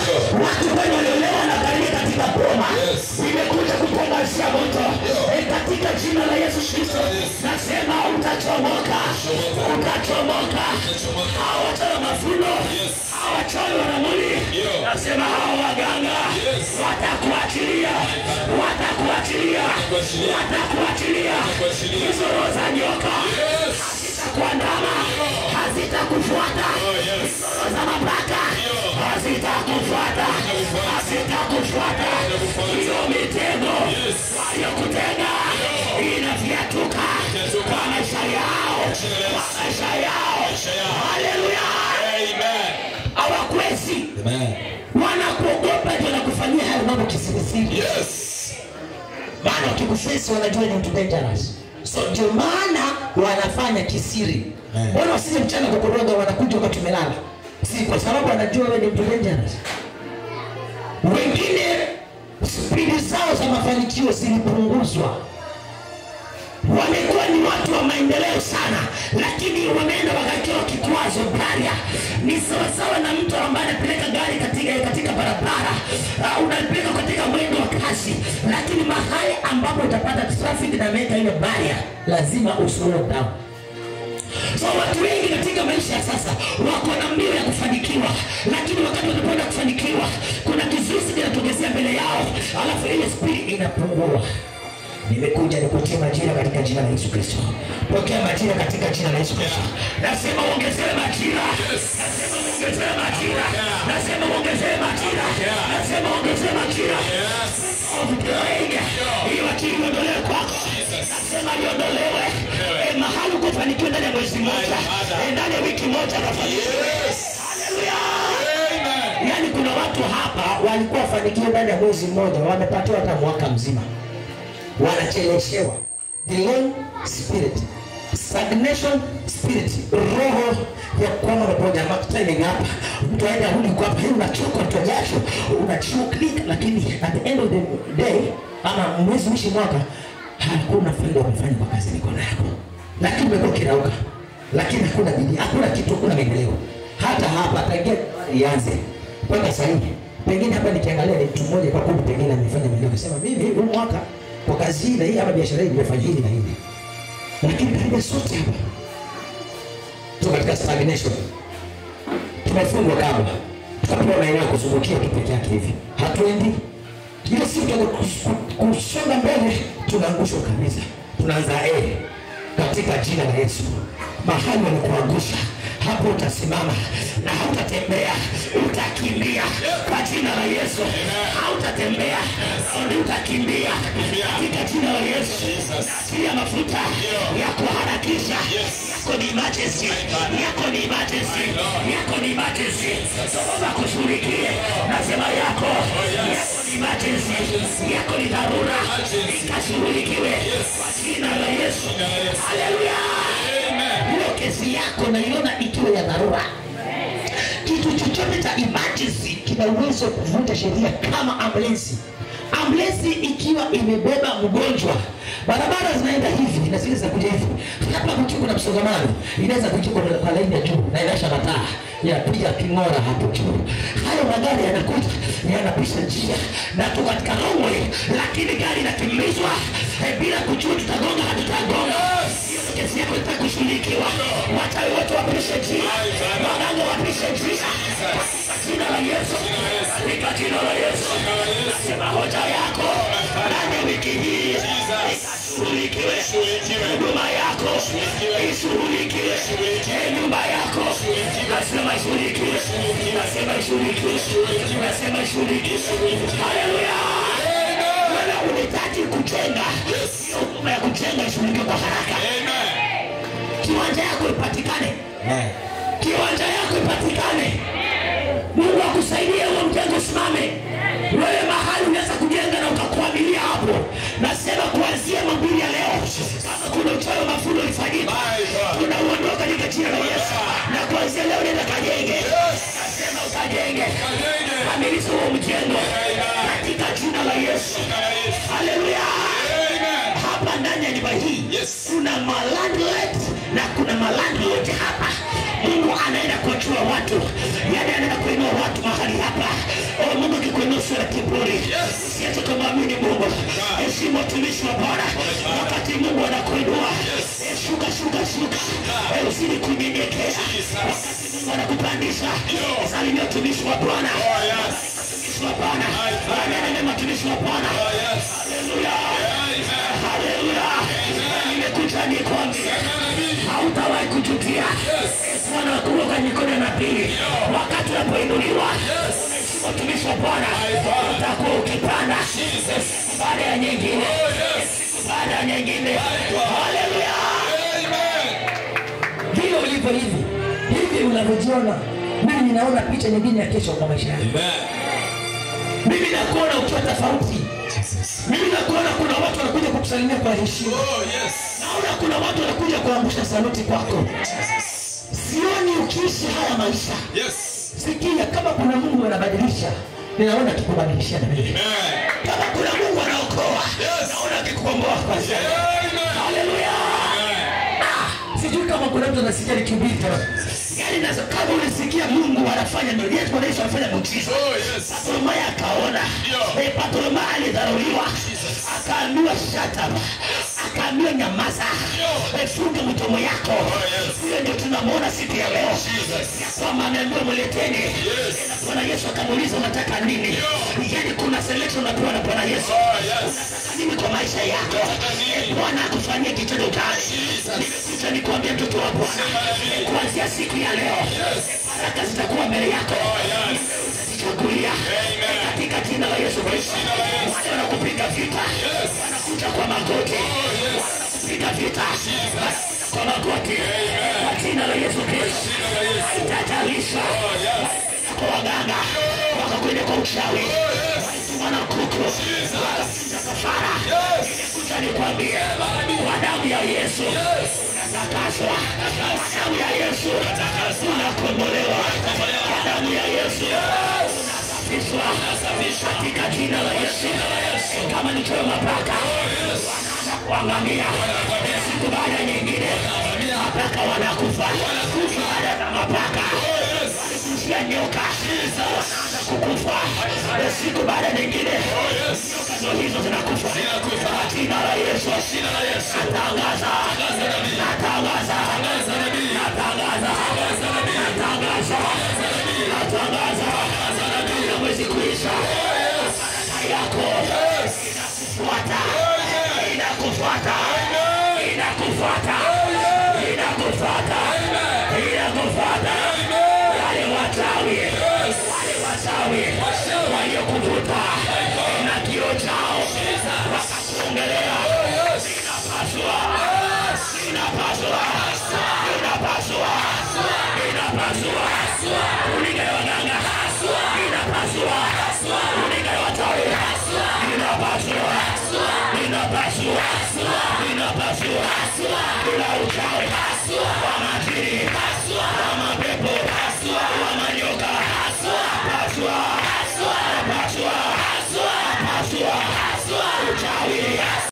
watu wenye waliolewa na karibia katika boma Yes. nimekuja kutangazia moto Eh, katika jina la yesu kristo nasema utachomoka utachomoka hawa wachawi wa mafuno hawa wachawi wa ramuni Yeah. nasema hawa waganga Yes. watakuachilia watakuachilia Watakuachilia. watakuachilia Watakuachilia. hizo roho za nyoka Yes. hazitakuandama hazitakufuata yes. hizo roho za mabaka hazitakufuata hazitakufuata hiyo mitego Yes. waliokutega inavyatuka Inafyatuka. kwa maisha yao kwa maisha yao yao. haleluya Amen. hawakwezi Amen. wanakuogopa ndio nakufanyia hayo mambo kisirisiri Yes. maana wakikufesi wanajua ni mtu dangerous so ndio maana wanafanya kisiri Eh. mbona wasije mchana kukoroga wanakuja wakati umelala si kwa sababu wanajua wewe ni mtu dangerous wengine spidi zao za mafanikio zilipunguzwa wamekuwa ni watu wa maendeleo sana lakini wameenda wakakiwa kikwazo baria ni sawasawa na mtu ambaye anapeleka gari katika, katika barabara uh, unapeleka katika mwendo wa kasi lakini mahali ambapo utapata traffic na ameweka ile baria lazima uslow down so watu wengi katika maisha ya sasa wako na mbio ya kufanikiwa lakini wakati wanapoenda kufanikiwa kuna kizuizi kinatokezea mbele yao alafu ile spidi inapungua nimekuja nikutie majira katika jina la yesu kristo pokea majira katika jina la yesu kristo nasema uongezewe majira nasema uongezewe majira nasema uongezewe majira nasema uongezewe majira Ovipirainga, hiyo akili iondolewe kwako nasema iondolewe Eh, mahali ukufanikiwa ndani ya mwezi mmoja eh, ndani ya wiki moja kafanikiwe haleluya Amen. yaani kuna watu hapa walikuwa wafanikiwe ndani ya mwezi mmoja wamepatiwa hata mwaka mzima wanacheleshewa delay spirit stagnation spirit roho ya kwamba unapoja timing hapa mtu aende arudi kwa hapa hii unachoka mtu jasho unachoklika lakini at the end of the day ama mwezi mwishi mwaka hakuna faida umefanya kwa kazi mikono yako lakini umekuwa kirauka lakini hakuna bidii hakuna kitu hakuna maendeleo hata hapa tangia ianze mpaka sasa hivi pengine hapa nikiangalia ni mtu mmoja kwa kundi pengine amefanya maendeleo akasema mimi huu mwaka kwa kazi hii na hii ama biashara hii nimefanya hili na hili lakini karibia sote hapa tuko katika stagnation tumefungwa kama tukapewa maeneo ya kuzungukia tu peke yake hivi hatuendi ile siku tuanza kus- kusonga mbele tunaangushwa kabisa tunaanza eh katika jina la yesu mahali wanakuangusha hapo utasimama na hautatembea utakimbia kwa jina la yesu hautatembea bali utakimbia katika jina la yesu nasikia mafuta ya kuharakisha yako ni emergency yako ni emergency yako ni emergency Jehova kushughulikie nasema yako yako ni emergency yako ni dharura ikashughulikiwe kwa jina la yesu haleluya hiyo kesi yako naiona ikiwa ya dharura kitu chochote cha emergency kina uwezo wa kuvunja sheria kama ambulensi ambulensi ikiwa imebeba mgonjwa barabara zinaenda hivi na zile zinakuja hivi hapa kukiwa kuna msongamano inaweza kuja kwa kwa laini ya juu na inasha mataa yanapiga king'ora hapo juu hayo magari yanakuja yanapisha njia na tu katika runway lakini gari inakimbizwa eh, bila kujua tutagonga hatutagonga hiyo ndo kesi yako itaka kushughulikiwa wachawi wote wapishe njia waganga wapishe njia katika jina la yesu katika jina la yesu nasema hoja yako ndani ya wiki hii ikashughulikiwe huduma yako ishughulikiwe Eh, nyumba yako nasema ishughulikiwe nasema ishughulikiwe nasema ishughulikiwe haleluya wewe unahitaji kujenga hiyo huduma ya kujenga ishughulikiwe kwa haraka kiwanja yako ipatikane kiwanja yako ipatikane mungu akusaidie huo mjengo usimame wewe mahali unaweza kujenga na ukakuamilia hapo nasema kuanzia mambili ya leo kama kuna uchawi wa mafundo ulifanyika tunauondoa katika jina la yesu na kuanzia leo nenda kajenge nasema ukajenge kamilisha huo mjengo katika jina la yesu haleluya hapa ndani ya nyumba hii Yes. kuna malandlord na kuna malandlord hapa mungu anaenda kuachua watu yani anaenda kuinua watu mahali hapa kiburi usiache kumwamini mungu heshimu watumishi wa bwana wakati mungu anakuinua Eh, shuka shuka shuka Eh, usili kunyenyekea wakati mungu anakupandisha salimia watumishi wa bwana watumishi wa bwana wanene mema watumishi wa bwana haleluya haleluya nimekuja nikwambie hautawahi kujutia bwana wakuruka mikono na pili wakati unapoinuliwa unaheshimu watumishi wa bwana utakuwa ukipanda baada ya nyingine baada ya nyingine haleluya vile ulivyo hivi hivi unavyojiona mimi ninaona picha nyingine ya kesho kwa maisha yako mimi nakuona ukiwa tofauti mimi nakuona kuna watu wanakuja kukusalimia kwa heshima naona kuna watu wanakuja kuangusha saluti kwako sioni ukiishi haya maisha sikia kama kuna mungu anabadilisha ninaona akikubadilishia na mimi kama kuna mungu anaokoa naona akikukomboa kwa sasa haleluya Ah, sijui kama kuna mtu anasikia nikihubiri yaani nazo kama ulisikia mungu anafanya miujiza yesu Bwana Yesu anafanya muujiza Bartimayo akaona Eh, Bartimayo alidharauliwa akaambiwa shataba akaambiwa nyamaza Eh, funga mdomo yako hiyo ndio tunamwona siku ya leo ya kwamba ameambiwa mleteni na bwana yesu akamuuliza unataka nini yaani kuna selection unapewa na bwana yesu unataka nini kwa maisha yako Eh, bwana akufanyia kitendo gani nimekuja nikuambia mtoto wa bwana Eh, kuanzia siku ya leo eh, baraka zitakuwa mbele yako utazichagulia Eh, katika jina la yesu kristo wale wanakupiga vita wanakuja kwa magoti wanakupiga vita wanakuja kwa magoti kwa jina la yesu kristo haitajalisha kwa waganga wakakwenda kwa uchawi walituma na kuku wakakuja kafara nimekuja nikwambie kwa damu ya yesu unatakaswa kwa damu ya yesu unakombolewa kwa damu ya yesu unasafishwa katika jina la yesu kama nichoyo mapaka wanaanza kuangamia siku baada ya nyingine mapaka wanakufa baada ya mapaka walikushia nyoka wanaanza kukufa siku baada ya nyingine nyoka ndo hizo zinakufa kwa jina la yesu natangaza natangaza natangaza natangaza natangaza na mwezi kuisha baraka yako inakufuata inakufuata inakufuata inakufuata inakufuata wale wachawi wale wachawi waliokuvuta na kio chao wakakuongelea inapaswa inapaswa inapaswa inapaswa